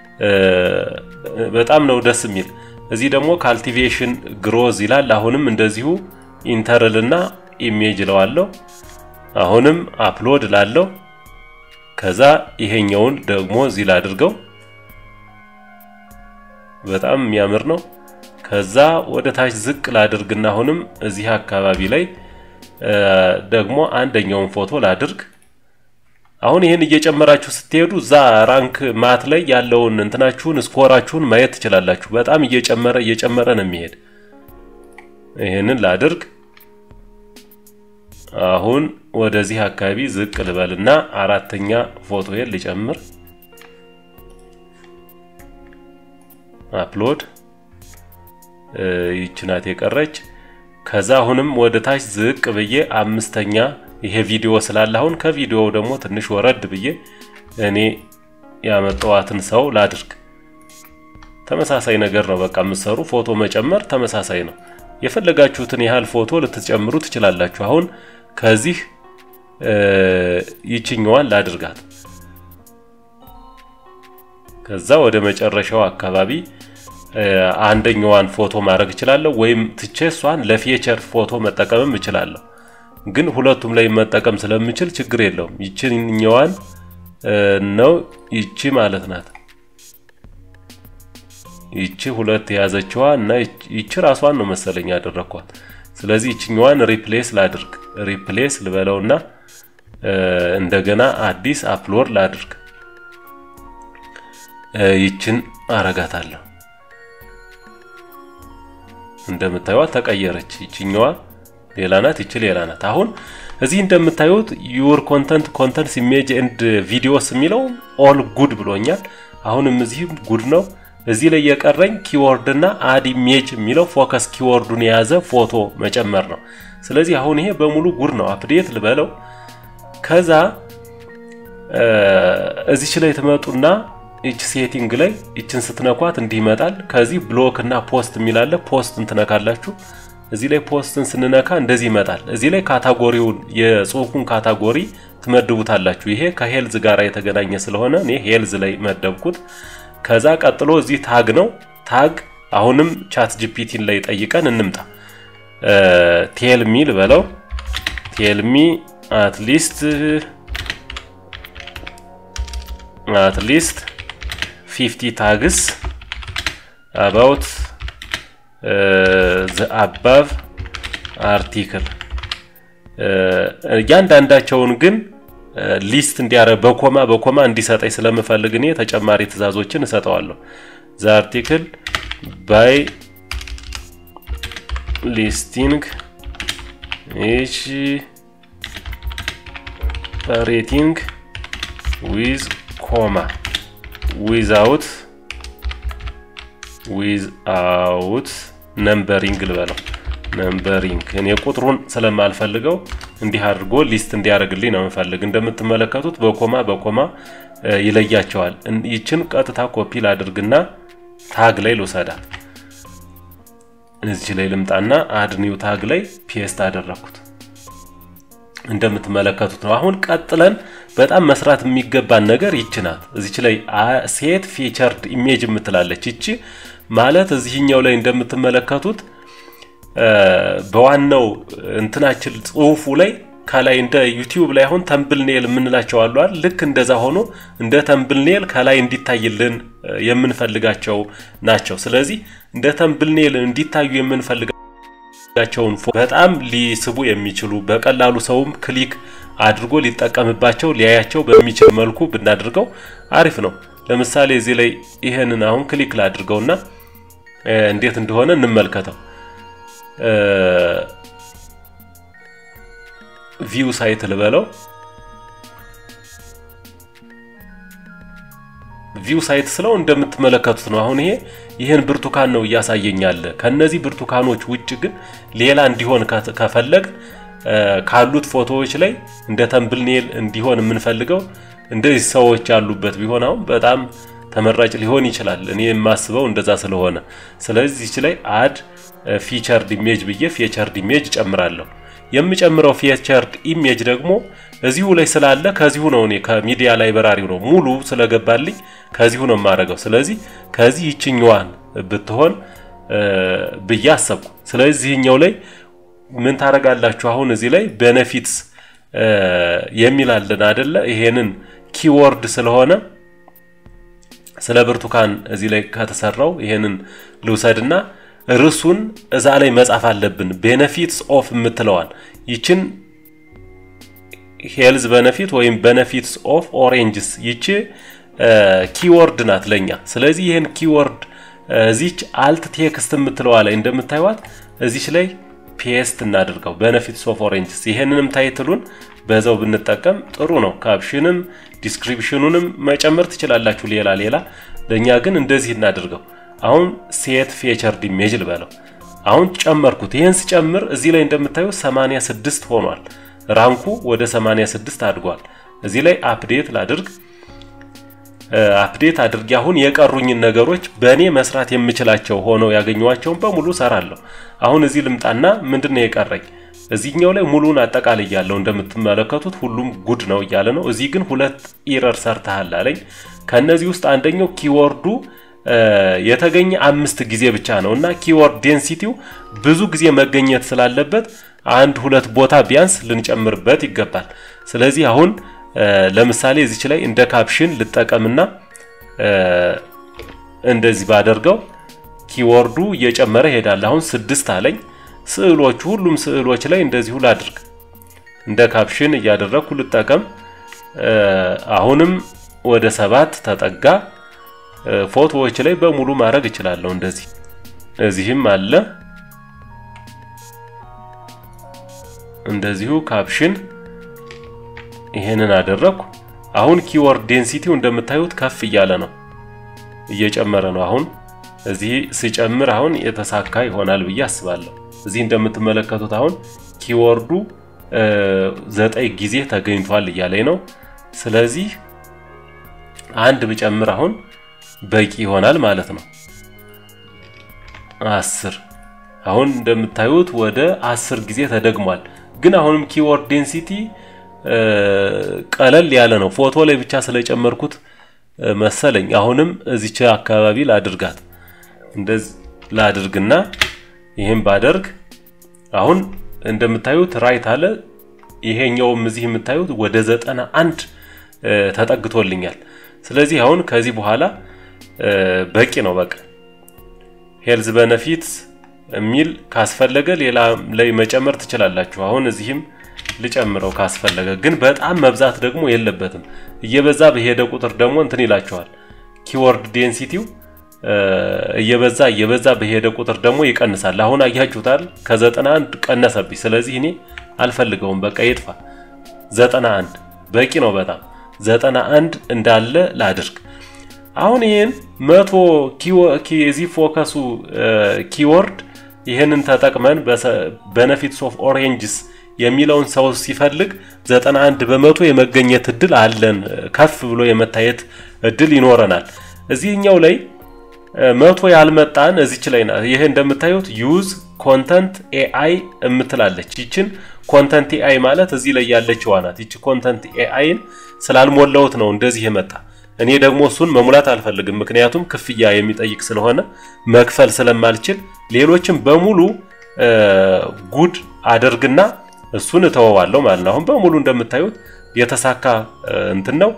በጣም ነው ደስ የሚል። እዚህ ደግሞ ካልቲቬሽን ግሮዝ ይላል። አሁንም እንደዚሁ ኢንተርልና ኢሜጅ እለዋለሁ። አሁንም አፕሎድ ላለው ከዛ ይሄኛውን ደግሞ እዚህ ላድርገው። በጣም የሚያምር ነው። ከዛ ወደ ታች ዝቅ ላድርግና አሁንም እዚህ አካባቢ ላይ ደግሞ አንደኛውን ፎቶ ላድርግ። አሁን ይህን እየጨመራችሁ ስትሄዱ እዛ ራንክ ማት ላይ ያለውን እንትናችሁን ስኮራችሁን ማየት ትችላላችሁ። በጣም እየጨመረ እየጨመረ ነው የሚሄድ። ይህንን ላድርግ። አሁን ወደዚህ አካባቢ ዝቅ ልበልና አራተኛ ፎቶዬን ልጨምር። አፕሎድ ይቺ ናት የቀረች። ከዛ አሁንም ወደ ታች ዝቅ ብዬ አምስተኛ ይሄ ቪዲዮ ስላለ አሁን ከቪዲዮው ደግሞ ትንሽ ወረድ ብዬ እኔ ያመጣዋትን ሰው ላድርግ። ተመሳሳይ ነገር ነው በቃ የምትሰሩ ፎቶ መጨመር ተመሳሳይ ነው። የፈለጋችሁትን ያህል ፎቶ ልትጨምሩ ትችላላችሁ። አሁን ከዚህ ይችኛዋን ላድርጋት። ከዛ ወደ መጨረሻው አካባቢ አንደኛዋን ፎቶ ማድረግ እችላለሁ፣ ወይም ትቼ እሷን ለፊቸር ፎቶ መጠቀምም እችላለሁ። ግን ሁለቱም ላይ መጠቀም ስለምችል ችግር የለውም። ይችኛዋን ነው ይቺ ማለት ናት። ይቺ ሁለት የያዘችዋ እና ይቺ ራሷን ነው መሰለኝ ያደረኳት። ስለዚህ ይችኛዋን ሪፕሌስ ላድርግ። ሪፕሌስ ልበለውና እንደገና አዲስ አፕሎድ ላድርግ። ይችን አረጋታለሁ። እንደምታዩት ተቀየረች። ይችኛዋ ሌላ ናት፣ ይቺ ሌላ ናት። አሁን እዚህ እንደምታዩት ዩር ኮንተንት ኮንተንትስ ኢሜጅ ኤንድ ቪዲዮስ የሚለው ኦል ጉድ ብሎኛል። አሁንም እዚህም ጉድ ነው። እዚህ ላይ የቀረኝ ኪወርድ እና አድ ኢሜጅ የሚለው ፎከስ ኪወርዱን የያዘ ፎቶ መጨመር ነው። ስለዚህ አሁን ይሄ በሙሉ ጉድ ነው። አፕዴት ልበለው። ከዛ እዚች ላይ ትመጡና ይች ሴቲንግ ላይ ይችን ስትነኳት እንዲህ ይመጣል። ከዚህ ብሎክ እና ፖስት የሚላለ ፖስትን ትነካላችሁ። እዚህ ላይ ፖስትን ስንነካ እንደዚህ ይመጣል። እዚህ ላይ ካታጎሪውን የጽሁፉን ካታጎሪ ትመድቡታላችሁ። ይሄ ከሄልዝ ጋር የተገናኘ ስለሆነ እኔ ሄልዝ ላይ መደብኩት። ከዛ ቀጥሎ እዚህ ታግ ነው። ታግ አሁንም ቻት ጂፒቲን ላይ ጠይቀን እንምጣ። ቴልሚ ልበለው። ቴልሚ አትሊስት አትሊስት ፊፍቲ ታግስ አባውት ዘ አባቭ አርቲክል እያንዳንዳቸውን ግን ሊስት እንዲያረግ በኮማ በኮማ እንዲሰጠኝ ስለምፈልግ እኔ ተጨማሪ ትዕዛዞችን እሰጠዋለሁ። ዘ አርቲክል ባይ ሊስቲንግ ኢች ሬቲንግ ዊዝ ኮማ ዊዛውት ዊዝአውት ነምበሪንግ ልበለው። ነምበሪንግ እኔ ቁጥሩን ስለማልፈልገው እንዲህ አድርጎ ሊስት እንዲያደርግልኝ ነው የምፈልግ። እንደምትመለከቱት በኮማ በኮማ ይለያቸዋል። ይችን ቀጥታ ኮፒ ላድርግና ታግ ላይ ልውሰዳት። እዚህ ላይ ልምጣና አድ ኒው ታግ ላይ ፔስት አደረኩት። እንደምትመለከቱት ነው። አሁን ቀጥለን በጣም መስራት የሚገባን ነገር ይቺ ናት። እዚች ላይ ሴት ፊቸርድ ኢሜጅ የምትላለች ይቺ ማለት እዚህኛው ላይ እንደምትመለከቱት በዋናው እንትናችን ጽሁፉ ላይ ከላይ እንደ ዩቲዩብ ላይ አሁን ተምብልኔል የምንላቸው አሉ አይደል? ልክ እንደዛ ሆኖ እንደ ተምብልኔል ከላይ እንዲታይልን የምንፈልጋቸው ናቸው። ስለዚህ እንደ ተምብልኔል እንዲታዩ የምንፈልጋቸውን በጣም ሊስቡ የሚችሉ በቀላሉ ሰውም ክሊክ አድርጎ ሊጠቀምባቸው ሊያያቸው በሚችል መልኩ ብናድርገው አሪፍ ነው። ለምሳሌ እዚህ ላይ ይሄንን አሁን ክሊክ ላድርገውና እንዴት እንደሆነ እንመልከተው። ቪው ሳይት ልበለው። ቪው ሳይት ስለው እንደምትመለከቱት ነው። አሁን ይሄ ይህን ብርቱካን ነው እያሳየኛለ። ከነዚህ ብርቱካኖች ውጭ ግን ሌላ እንዲሆን ከፈለግ ካሉት ፎቶዎች ላይ እንደ ተምብልኔል እንዲሆን የምንፈልገው እንደዚህ ሰዎች ያሉበት ቢሆን አሁን በጣም ተመራጭ ሊሆን ይችላል። እኔ የማስበው እንደዛ ስለሆነ ስለዚህ እዚህ ላይ አድ ፊቸርድ ኢሜጅ ብዬ ፊቸርድ ኢሜጅ ጨምራለሁ። የምጨምረው ፊቸርድ ኢሜጅ ደግሞ እዚሁ ላይ ስላለ ከዚሁ ነው። እኔ ከሚዲያ ላይብራሪው ነው ሙሉ ስለገባልኝ ከዚሁ ነው የማደርገው። ስለዚህ ከዚህ ይችኛዋን ብትሆን ብዬ አሰብኩ። ስለዚህ ይህኛው ላይ ምን ታደርጋላችሁ? አሁን እዚህ ላይ ቤኔፊትስ የሚል አለን አደለ? ይሄንን ኪወርድ ስለሆነ ስለ ብርቱካን እዚህ ላይ ከተሰራው ይሄንን ልውሰድና ርዕሱን እዛ ላይ መጻፍ አለብን። ቤነፊትስ ኦፍ የምትለዋን ይችን ሄልዝ ቤነፊት ወይም ቤነፊትስ ኦፍ ኦሬንጅስ ይቺ ኪወርድ ናት ለኛ። ስለዚህ ይህን ኪወርድ እዚች አልት ቴክስት የምትለዋ ላይ እንደምታዩት እዚች ላይ ፔስት እናድርገው ቤነፊትስ ኦፍ ኦሬንጅስ። ይሄንንም ታይትሉን በዛው ብንጠቀም ጥሩ ነው። ካፕሽንም ዲስክሪፕሽኑንም መጨመር ትችላላችሁ ሌላ ሌላ። ለእኛ ግን እንደዚህ እናድርገው። አሁን ሴት ፌቸርድ ኢሜጅ ልበለው። አሁን ጨመርኩት። ይህን ስጨምር እዚህ ላይ እንደምታዩ 86 ሆኗል። ራንኩ ወደ 86 አድጓል። እዚህ ላይ አፕዴት ላድርግ። አፕዴት አድርጌ አሁን የቀሩኝን ነገሮች በእኔ መስራት የምችላቸው ሆነው ያገኘኋቸውን በሙሉ ሰራለሁ። አሁን እዚህ ልምጣና ምንድነው የቀረኝ? እዚህኛው ላይ ሙሉን አጠቃላይ ያለው እንደምትመለከቱት ሁሉም ጉድ ነው እያለ ነው። እዚህ ግን ሁለት ኢረር ሰርተሃል አለኝ። ከነዚህ ውስጥ አንደኛው ኪወርዱ የተገኘ አምስት ጊዜ ብቻ ነው እና ኪወርድ ዴንሲቲው ብዙ ጊዜ መገኘት ስላለበት አንድ ሁለት ቦታ ቢያንስ ልንጨምርበት ይገባል። ስለዚህ አሁን ለምሳሌ እዚች ላይ እንደ ካፕሽን ልጠቀምና እንደዚህ ባደርገው ኪወርዱ እየጨመረ ይሄዳል። አሁን ስድስት አለኝ። ስዕሎቹ ሁሉም ስዕሎች ላይ እንደዚሁ ላድርግ። እንደ ካፕሽን እያደረግኩ ልጠቀም። አሁንም ወደ ሰባት ተጠጋ። ፎቶዎች ላይ በሙሉ ማድረግ እችላለሁ። እንደዚህ እዚህም አለ። እንደዚሁ ካፕሽን ይሄንን አደረግኩ። አሁን ኪወርድ ዴንሲቲው እንደምታዩት ከፍ እያለ ነው፣ እየጨመረ ነው። አሁን እዚህ ስጨምር አሁን የተሳካ ይሆናል ብዬ አስባለሁ። እዚህ እንደምትመለከቱት አሁን ኪወርዱ ዘጠኝ ጊዜ ተገኝቷል እያለኝ ነው። ስለዚህ አንድ ብጨምር አሁን በቂ ይሆናል ማለት ነው። አስር አሁን እንደምታዩት ወደ አስር ጊዜ ተደግሟል። ግን አሁንም ኪወርድ ዴንሲቲ ቀለል ያለ ነው። ፎቶ ላይ ብቻ ስለጨመርኩት መሰለኝ። አሁንም እዚች አካባቢ ላድርጋት፣ እንደዚህ ላድርግና ይህም ባደርግ አሁን እንደምታዩት ራይት አለ። ይሄኛውም እዚህ የምታዩት ወደ ዘጠና አንድ ተጠግቶልኛል። ስለዚህ አሁን ከዚህ በኋላ በቂ ነው። በቃ ሄልዝ በነፊት የሚል ካስፈለገ ሌላ ላይ መጨመር ትችላላችሁ። አሁን እዚህም ልጨምረው ካስፈለገ፣ ግን በጣም መብዛት ደግሞ የለበትም። እየበዛ በሄደ ቁጥር ደግሞ እንትን ይላቸዋል። ኪወርድ ዴንሲቲው እየበዛ እየበዛ በሄደ ቁጥር ደግሞ ይቀንሳል። አሁን አያችሁታል፣ ከዘጠና አንድ ቀነሰብኝ። ስለዚህ እኔ አልፈልገውም፣ በቃ ይጥፋ። ዘጠና አንድ በቂ ነው በጣም ዘጠና አንድ እንዳለ ላድርግ። አሁን ይህን መቶ እዚህ ፎከሱ ኪወርድ ይህንን ተጠቅመን በነፊትስ ኦፍ ኦሬንጅስ የሚለውን ሰው ሲፈልግ 91 በመቶ የመገኘት እድል አለን። ከፍ ብሎ የመታየት እድል ይኖረናል። እዚህኛው ላይ መቶ ያልመጣን እዚች ላይ ናት። ይሄ እንደምታዩት ዩዝ ኮንተንት ኤአይ እምትላለች። ይችን ኮንተንት ኤአይ ማለት እዚህ ላይ ያለችዋ ናት። ይቺ ኮንተንት ኤአይን ስላልሞላሁት ነው እንደዚህ የመጣ። እኔ ደግሞ እሱን መሙላት አልፈልግም፣ ምክንያቱም ክፍያ የሚጠይቅ ስለሆነ መክፈል ስለማልችል ሌሎችም በሙሉ ጉድ አደርግና እሱን እተወዋለሁ ማለት ነው። አሁን በሙሉ እንደምታዩት የተሳካ እንትን ነው።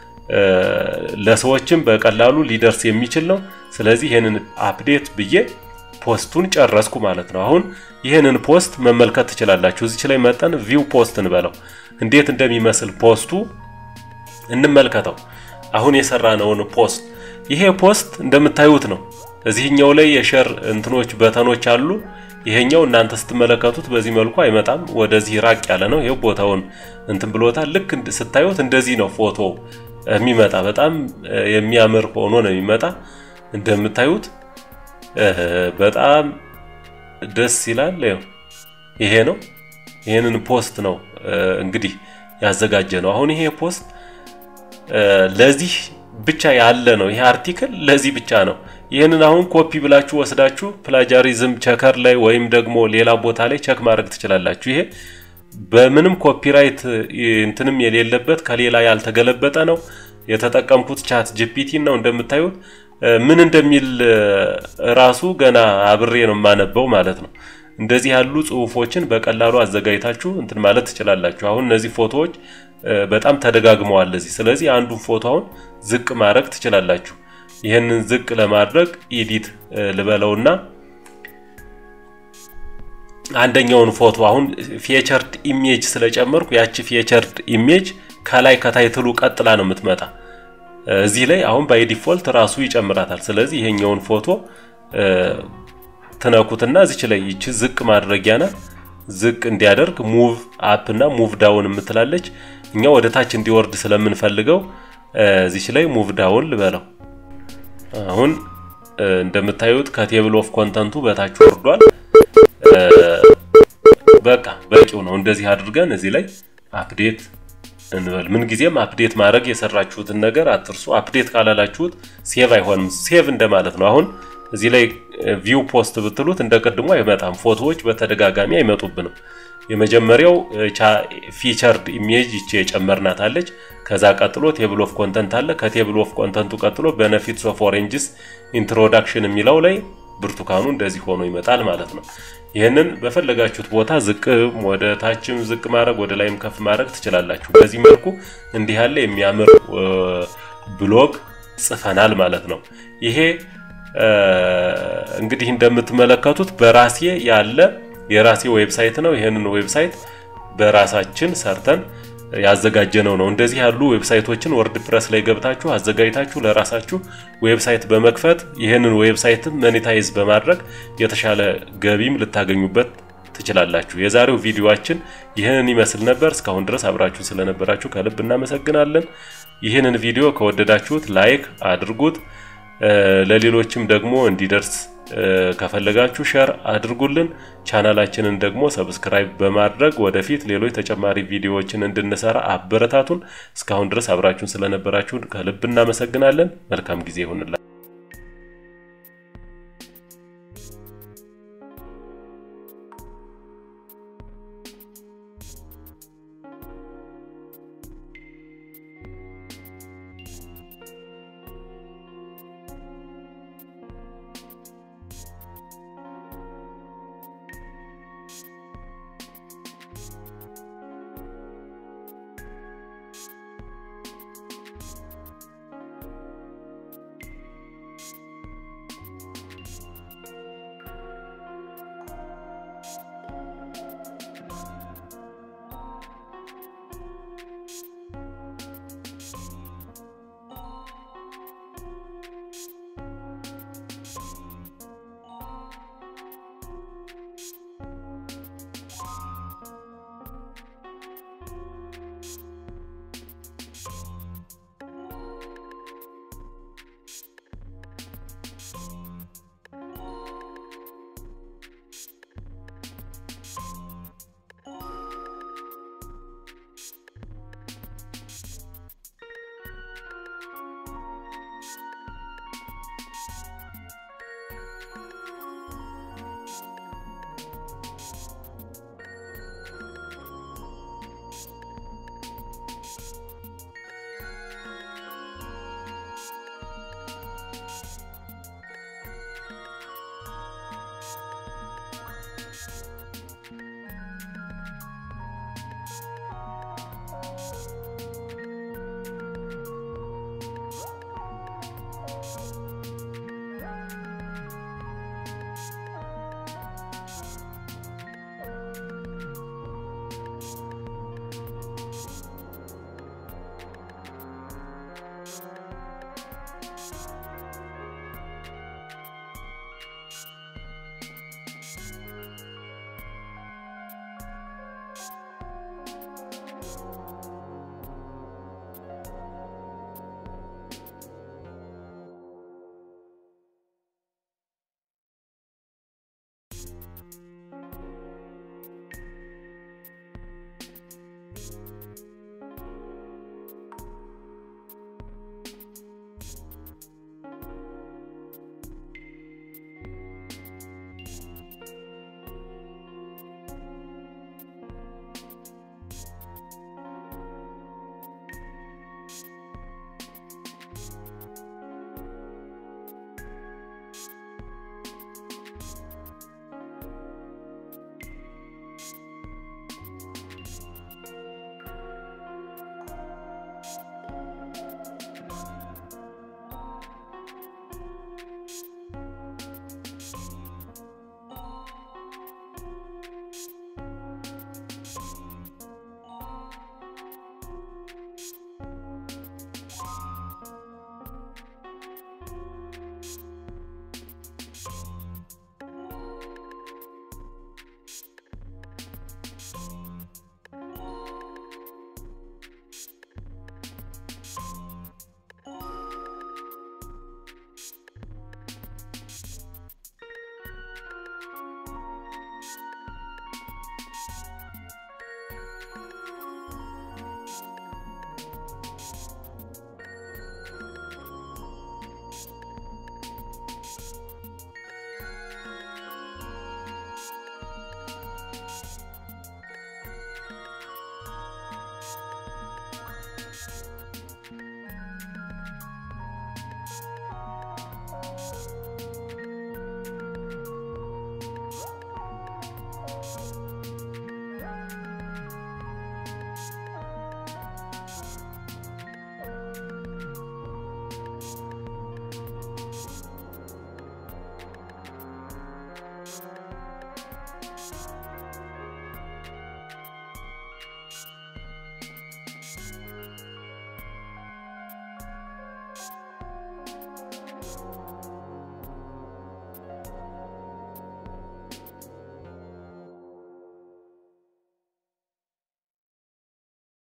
ለሰዎችም በቀላሉ ሊደርስ የሚችል ነው። ስለዚህ ይህንን አፕዴት ብዬ ፖስቱን ጨረስኩ ማለት ነው። አሁን ይህንን ፖስት መመልከት ትችላላችሁ። እዚች ላይ መጠን ቪው ፖስት እንበለው እንዴት እንደሚመስል ፖስቱ እንመልከተው። አሁን የሰራነውን ፖስት ይሄ ፖስት እንደምታዩት ነው። እዚህኛው ላይ የሸር እንትኖች በተኖች አሉ። ይሄኛው እናንተ ስትመለከቱት በዚህ መልኩ አይመጣም። ወደዚህ ራቅ ያለ ነው። ይሄው ቦታውን እንትን ብሎታል። ልክ ስታዩት እንደዚህ ነው ፎቶ የሚመጣ በጣም የሚያምር ሆኖ ነው የሚመጣ። እንደምታዩት በጣም ደስ ይላል። ይሄ ነው። ይሄንን ፖስት ነው እንግዲህ ያዘጋጀ ነው። አሁን ይሄ ፖስት ለዚህ ብቻ ያለ ነው። ይሄ አርቲክል ለዚህ ብቻ ነው። ይህንን አሁን ኮፒ ብላችሁ ወስዳችሁ ፕላጃሪዝም ቸከር ላይ ወይም ደግሞ ሌላ ቦታ ላይ ቸክ ማድረግ ትችላላችሁ። ይሄ በምንም ኮፒራይት እንትንም የሌለበት ከሌላ ያልተገለበጠ ነው። የተጠቀምኩት ቻት ጂፒቲ ነው። እንደምታዩት ምን እንደሚል ራሱ ገና አብሬ ነው የማነበው ማለት ነው። እንደዚህ ያሉ ጽሁፎችን በቀላሉ አዘጋጅታችሁ እንትን ማለት ትችላላችሁ። አሁን እነዚህ ፎቶዎች በጣም ተደጋግመዋል እዚህ። ስለዚህ አንዱን ፎቶ አሁን ዝቅ ማድረግ ትችላላችሁ። ይህንን ዝቅ ለማድረግ ኢዲት ልበለውና አንደኛውን ፎቶ አሁን ፊቸርድ ኢሜጅ ስለጨመርኩ ያቺ ፊቸርድ ኢሜጅ ከላይ ከታይትሉ ቀጥላ ነው የምትመጣ። እዚህ ላይ አሁን ባይ ዲፎልት ራሱ ይጨምራታል። ስለዚህ ይሄኛውን ፎቶ ትነኩትና እዚች ላይ ይቺ ዝቅ ማድረጊያ ናት። ዝቅ እንዲያደርግ ሙቭ አፕ እና ሙቭ ዳውን የምትላለች። እኛ ወደ ታች እንዲወርድ ስለምንፈልገው እዚች ላይ ሙቭ ዳውን ልበለው። አሁን እንደምታዩት ከቴብል ኦፍ ኮንተንቱ በታች ወርዷል። በቃ በቂው ነው። እንደዚህ አድርገን እዚህ ላይ አፕዴት እንበል። ምን ጊዜም አፕዴት ማድረግ የሰራችሁትን ነገር አትርሱ። አፕዴት ካላላችሁት ሴቭ አይሆንም። ሴቭ እንደማለት ነው። አሁን እዚህ ላይ ቪው ፖስት ብትሉት እንደ ቅድሞ አይመጣም። ፎቶዎች በተደጋጋሚ አይመጡብንም። የመጀመሪያው ፊቸርድ ኢሜጅ ይቺ የጨመርናት አለች። ከዛ ቀጥሎ ቴብል ኦፍ ኮንተንት አለ። ከቴብል ኦፍ ኮንተንቱ ቀጥሎ ቤኔፊትስ ኦፍ ኦሬንጅስ ኢንትሮዳክሽን የሚለው ላይ ብርቱካኑ እንደዚህ ሆኖ ይመጣል ማለት ነው። ይህንን በፈለጋችሁት ቦታ ዝቅ ወደ ታችም ዝቅ ማድረግ ወደ ላይም ከፍ ማድረግ ትችላላችሁ። በዚህ መልኩ እንዲህ ያለ የሚያምር ብሎግ ጽፈናል ማለት ነው። ይሄ እንግዲህ እንደምትመለከቱት በራሴ ያለ የራሴ ዌብሳይት ነው። ይህንን ዌብሳይት በራሳችን ሰርተን ያዘጋጀነው ነው። እንደዚህ ያሉ ዌብሳይቶችን ወርድ ፕረስ ላይ ገብታችሁ አዘጋጅታችሁ ለራሳችሁ ዌብሳይት በመክፈት ይህንን ዌብሳይት መኔታይዝ በማድረግ የተሻለ ገቢም ልታገኙበት ትችላላችሁ። የዛሬው ቪዲዮአችን ይህንን ይመስል ነበር። እስካሁን ድረስ አብራችሁን ስለነበራችሁ ከልብ እናመሰግናለን። ይህንን ቪዲዮ ከወደዳችሁት ላይክ አድርጉት። ለሌሎችም ደግሞ እንዲደርስ ከፈለጋችሁ ሸር አድርጉልን። ቻናላችንን ደግሞ ሰብስክራይብ በማድረግ ወደፊት ሌሎች ተጨማሪ ቪዲዮዎችን እንድንሰራ አበረታቱን። እስካሁን ድረስ አብራችሁን ስለነበራችሁ ከልብ እናመሰግናለን። መልካም ጊዜ ይሁንላችሁ።